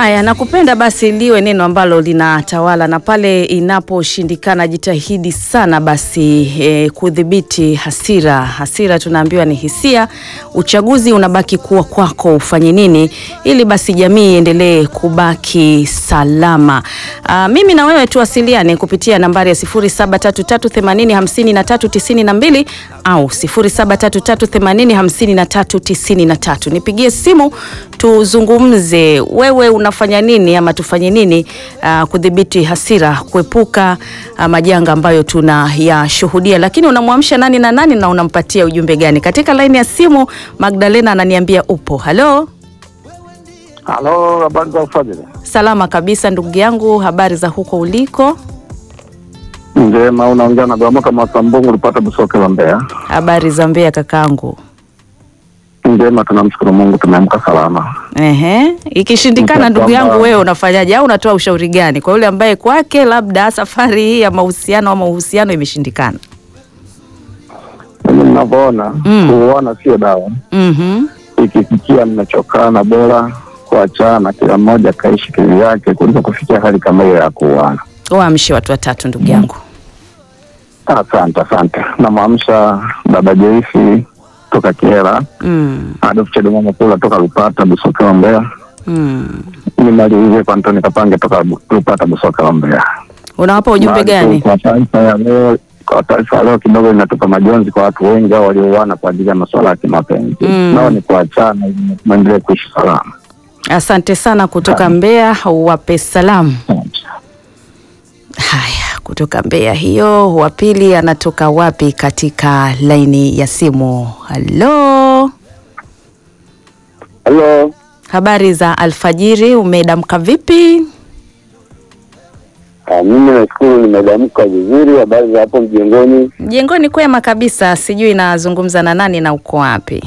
Haya, nakupenda basi liwe neno ambalo linatawala, na pale inaposhindikana jitahidi sana basi e, kudhibiti hasira. Hasira tunaambiwa ni hisia. Uchaguzi unabaki kuwa kwako, ufanye nini ili basi jamii iendelee kubaki salama. Aa, mimi na wewe tuwasiliane kupitia nambari ya 0733805392 au 0733805393. Nipigie simu tuzungumze, wewe unafanya nini ama tufanye nini uh, kudhibiti hasira, kuepuka uh, majanga ambayo tunayashuhudia. Lakini unamwamsha nani na nani na unampatia ujumbe gani? Katika laini ya simu Magdalena ananiambia upo. Halo, Halo, habari za ufadhili? salama kabisa ndugu yangu, habari za huko uliko? Njema, unaongea na Gwamoka Masambungu, ulipata Busoke wa Mbeya. Habari za Mbeya kakangu. Njema, tunamshukuru Mungu, tumeamka salama. Ehe, ikishindikana Mta- ndugu kwamba- yangu, wewe unafanyaje au unatoa ushauri gani kwa yule ambaye kwake labda safari hii ya mahusiano ama uhusiano imeshindikana? Mimi ninavyoona, Mm. kuoana sio dawa. Mhm. Ikifikia mmechokana, bora kuachana, kila mmoja akaishi kivyake kuliko kufikia hali kama hiyo ya kuoana. Waamshe watu watatu ndugu yangu. Asante, asante. Namwamsha baba Joisi toka Kiera, Mm. Adolf Chedema Mapula toka Lupata Busoke wa Mbeya, Mm. nimalizie kwa Antoni Kapange toka Bu- Lupata Busoke wa Mbeya. Unawapa ujumbe Na gani? Kwa taarifa ya leo, kwa taarifa ya leo kidogo inatupa majonzi kwa watu wengi hao waliouana kwa ajili ya masuala ya kimapenzi. Mm. Nao ni kuachana ili muendelee kuishi salama. Asante sana kutoka Mbeya, wape salamu. Haya, kutoka Mbeya hiyo. Wa pili anatoka wapi katika laini ya simu? Halo, Halo, habari za alfajiri, umedamka vipi? mimi nashukuru nimedamka vizuri. Habari za hapo mjengoni? Mjengoni kwema kabisa, sijui nazungumza na nani na uko wapi?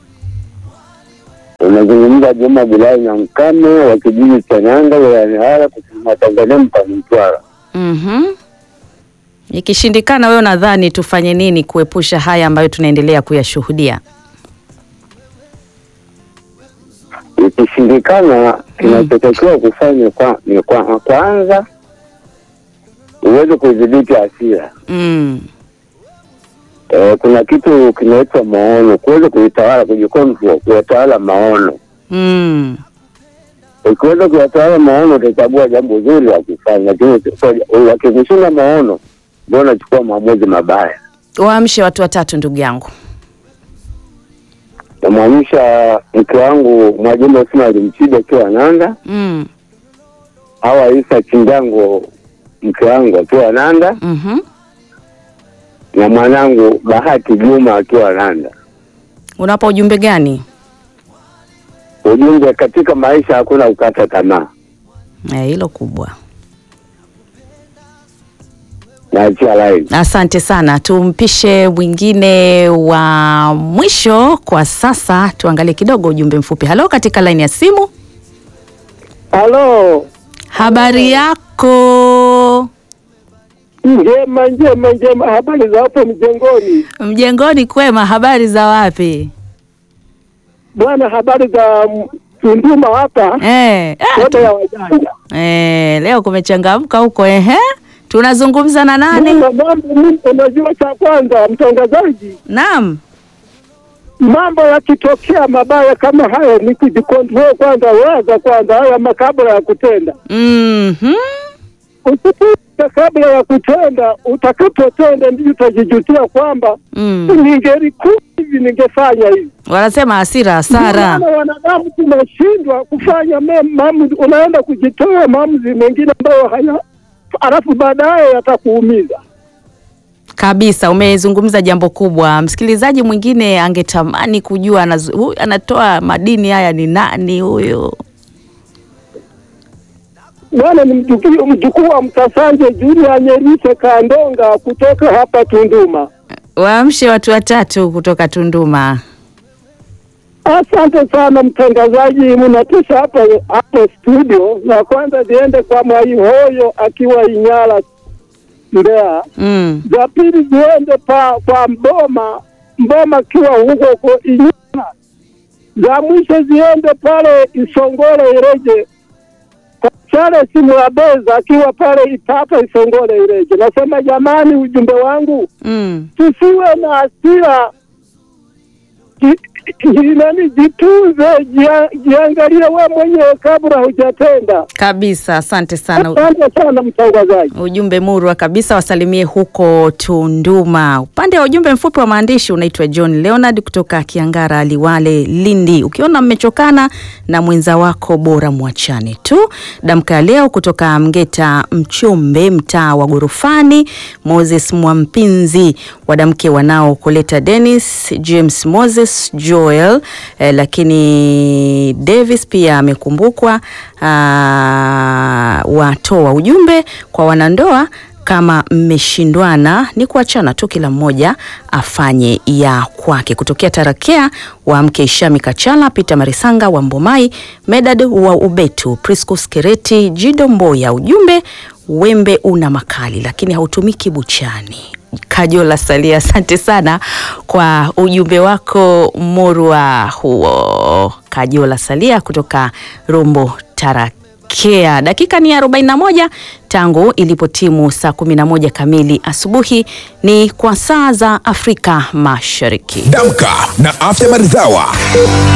Unazungumza Juma Bilali na Mkame wa kijiji cha Nyanga wilayani Hara kusini mwa Tanzania mkoani Mtwara. Mhm. Ikishindikana, wewe nadhani tufanye nini kuepusha haya ambayo tunaendelea kuyashuhudia? Ikishindikana, kinachotakiwa kufanya kwa, ni kwa, kwanza uweze kudhibiti hasira. Mm. Eh, kuna kitu kinaitwa maono, kuweza kuitawala, kujikontrol, kuyatawala maono. Mm. Ukiweza kuyatawala maono, utachagua jambo zuri la kufanya, lakini usi- wakikushinda maono, ndio unachukua maamuzi mabaya. Waamshe watu watatu ndugu yangu. Namwamsha mke wangu Mwajuma Ismail Mchida akiwa Nanda, Mm. Hawa Isa Chinjango mke wangu akiwa Nanda, Mhm. na mwanangu Bahati Juma akiwa Nanda. Unawapa ujumbe gani? Ujumbe, katika maisha hakuna kukata tamaa. Eh, hilo kubwa. Naachia line. Asante sana. Tumpishe mwingine wa mwisho kwa sasa, tuangalie kidogo ujumbe mfupi. Halo, katika laini ya simu, Halo, habari yako? njema njema njema, habari za hapo mjengoni Mjengoni kwema, habari za wapi? bwana? Habari za mm, Tunduma hapa Eh, ah, wote ya wajanja. eh, leo kumechangamka huko ehe. Tunazungumza na nani? Mambo mambo, mimi unajua, cha kwanza mtangazaji, Naam. mambo yakitokea mabaya kama haya ni kujikontrol kwanza, waza kwanza haya makabla ya kutenda. Mhm. Usipita kabla ya kutenda, utakapotenda ndio utajijutia kwamba Mm. ningelikuwa hivi, ningefanya hivi. Wanasema hasira hasara. Ndio maana wanadamu tunashindwa kufanya me- maamuzi, unaenda kujitoa maamuzi mengine ambayo haya, alafu baadaye yatakuumiza. Kabisa, umezungumza jambo kubwa. Msikilizaji mwingine angetamani kujua anazu, huyu anatoa madini haya ni nani huyu? Bwana ni mjukuu mjukuu wa Mtasanje Julia Nyerise Kandonga kutoka hapa Tunduma. Waamshe watu watatu kutoka Tunduma. Asante sana mtangazaji, mnatisha hapa hapo studio. Na kwanza ziende kwa Mwai Hoyo akiwa Inyala Mbeya, Mm. za pili ziende pa kwa Mboma Mboma akiwa huko huko Inyala, za mwisho ziende pale Isongole Ireje kwa Charles Mwabeza akiwa pale Ipapa Isongole Ileje. Nasema jamani, ujumbe wangu Mm. tusiwe na hasira, Ji- ji- nani, jitunze, jia- jiangalie we mwenyewe kabla hujatenda. Kabisa, asante sana. Asante sana mtangazaji. Ujumbe murwa kabisa, wasalimie huko Tunduma. Upande wa ujumbe mfupi wa maandishi unaitwa John Leonard kutoka Kiangara, Liwale, Lindi. Ukiona mmechokana na mwenza wako, bora mwachane tu. Damka ya leo kutoka Mgeta Mchombe, mtaa wa Gorofani. Moses Mwampinzi, wadamke wanao kuleta Dennis James, Moses Joel, eh, lakini Davis pia amekumbukwa. ah, watoa ujumbe kwa wanandoa kama mmeshindwana ni kuachana tu, kila mmoja afanye ya kwake. Kutokea Tarakea wa mke Ishami Kachala, Peter Marisanga wa Mbomai, Medad wa Ubetu, Priscus Kereti, Jido Mboya. Ujumbe, wembe una makali lakini hautumiki buchani. Kajola Salia, asante sana kwa ujumbe wako morwa huo. Kajola Salia kutoka Rombo Tarakea. Dakika ni 41 tangu ilipotimu saa 11 kamili asubuhi, ni kwa saa za Afrika Mashariki. Damka na Afya Maridhawa.